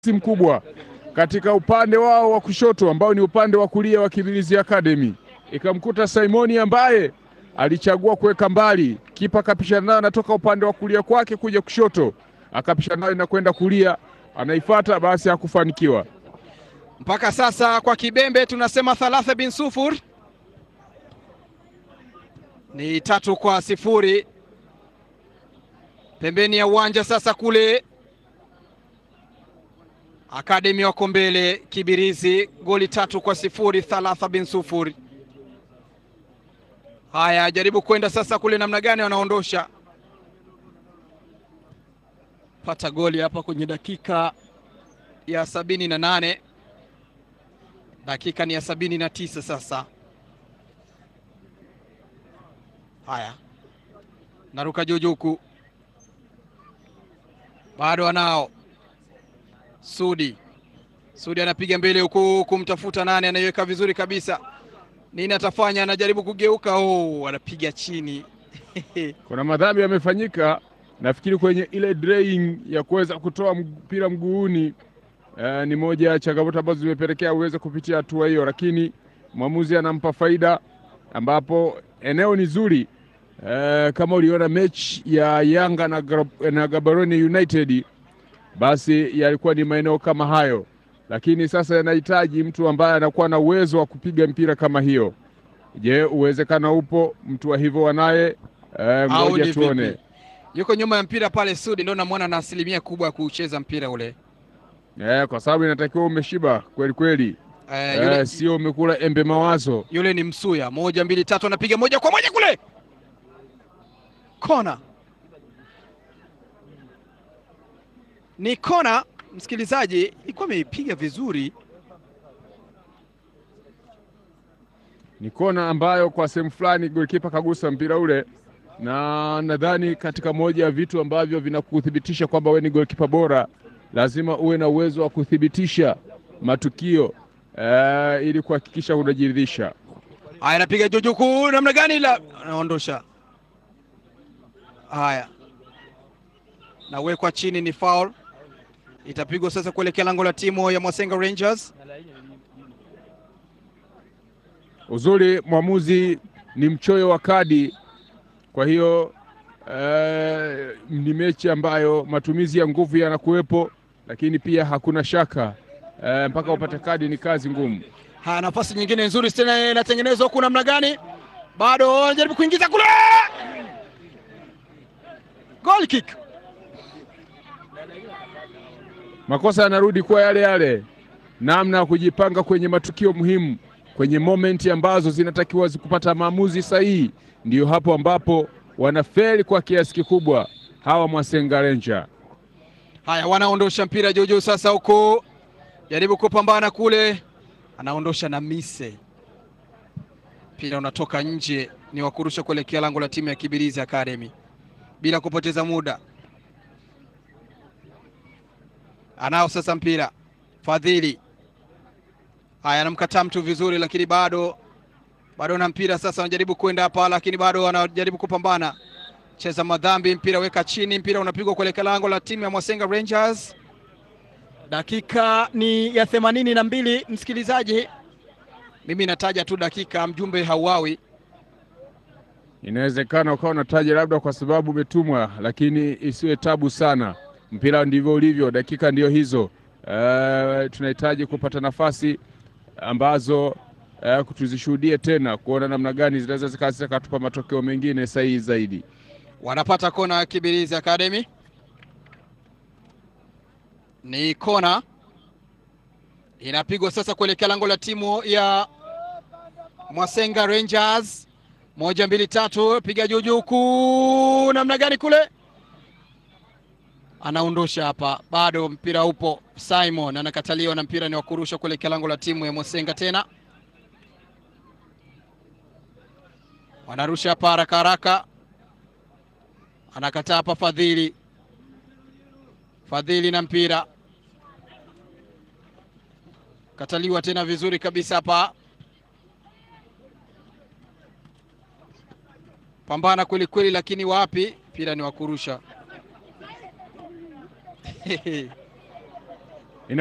mkubwa katika upande wao wa kushoto ambao ni upande wa kulia wa Kibirizi Academy, ikamkuta Simoni ambaye alichagua kuweka mbali, kipa akapishana nayo, anatoka upande wa kulia kwake kuja kushoto, akapishana nayo na kwenda kulia, anaifata basi, hakufanikiwa. Mpaka sasa kwa Kibembe tunasema thalatha bin sufur ni tatu kwa sifuri. Pembeni ya uwanja sasa kule Akademi wako mbele Kibirizi, goli tatu kwa sifuri. Thalatha bin sufuri. Haya, jaribu kwenda sasa kule, namna gani wanaondosha pata goli hapa kwenye dakika ya sabini na nane dakika ni ya sabini na tisa sasa. Haya, naruka jujuku, bado anao Sudi. Sudi anapiga mbele huku kumtafuta nane, anaiweka vizuri kabisa. Nini atafanya? Anajaribu kugeuka, oh, anapiga chini Kuna madhambi yamefanyika, nafikiri kwenye ile draying ya kuweza kutoa mpira mguuni. Eh, ni moja ya changamoto ambazo zimepelekea uweze kupitia hatua hiyo, lakini mwamuzi anampa faida, ambapo eneo ni zuri. Eh, kama uliona mechi ya Yanga na, Gra- na Gaborone United, basi yalikuwa ni maeneo kama hayo, lakini sasa yanahitaji mtu ambaye anakuwa na uwezo wa kupiga mpira kama hiyo. Je, uwezekano upo mtu wa hivyo wanaye? Eh, au ngoja ni tuone. vipi? Yuko nyuma ya mpira pale Sudi, ndo namwona na asilimia kubwa ya kucheza mpira ule. Eh, kwa sababu inatakiwa umeshiba kweli kweli, Eh, eh, yule, sio umekula embe mawazo. yule ni Msuya. Moja mbili tatu, anapiga moja kwa moja kule kona. Ni kona, msikilizaji, ilikuwa ameipiga vizuri. Ni kona ambayo kwa sehemu fulani golikipa kagusa mpira ule, na nadhani katika moja ya vitu ambavyo vinakuthibitisha kwamba wewe ni golikipa bora, lazima uwe na uwezo wa kuthibitisha matukio eh, ili kuhakikisha unajiridhisha. Haya, anapiga jujuku namna gani? La, anaondosha. Haya, nawekwa chini, ni foul, itapigwa sasa kuelekea lango la timu ya Mwasenga Rangers. Uzuri mwamuzi ni mchoyo wa kadi, kwa hiyo eh, ni mechi ambayo matumizi ya nguvu yanakuwepo, lakini pia hakuna shaka eh, mpaka upate kadi ni kazi ngumu. Haya, nafasi nyingine nzuri tena inatengenezwa huku, namna gani? Bado anajaribu kuingiza kule, goal kick. Makosa yanarudi kuwa yale yale, namna ya kujipanga kwenye matukio muhimu, kwenye momenti ambazo zinatakiwa kupata maamuzi sahihi, ndiyo hapo ambapo wanafeli kwa kiasi kikubwa hawa Mwasenga Ranger. Haya, wanaondosha mpira juujuu sasa, huku jaribu kupambana kule, anaondosha na mise, mpira unatoka nje, ni wakurusha kuelekea lango la timu ya Kibirizi Academy bila kupoteza muda. Anao sasa mpira Fadhili. Haya, anamkataa mtu vizuri, lakini bado bado na mpira sasa, anajaribu kwenda hapa, lakini bado anajaribu kupambana cheza madhambi, mpira weka chini, mpira unapigwa kuelekea lango la timu ya Mwasenga Rangers. Dakika ni ya themanini na mbili. Msikilizaji, mimi nataja tu dakika, mjumbe hauawi. Inawezekana ukawa unataja labda kwa sababu umetumwa, lakini isiwe tabu sana. Mpira ndivyo ulivyo, dakika ndio hizo. Eh, tunahitaji kupata nafasi ambazo eh, tuzishuhudie tena kuona namna gani zinaweza zikawa zikatupa matokeo mengine sahihi zaidi. Wanapata kona ya Kibirizi Academy, ni kona inapigwa sasa kuelekea lango la timu ya Mwasenga Rangers. Moja mbili tatu, piga juu juu kuu, namna gani kule, anaondosha hapa, bado mpira upo. Simon anakataliwa na mpira ni wa kurusha kuelekea lango la timu ya Mwasenga tena, wanarusha hapa haraka haraka anakataa hapa Fadhili. Fadhili na mpira kataliwa tena vizuri kabisa hapa, pambana kweli kweli, lakini wapi, mpira ni wa kurusha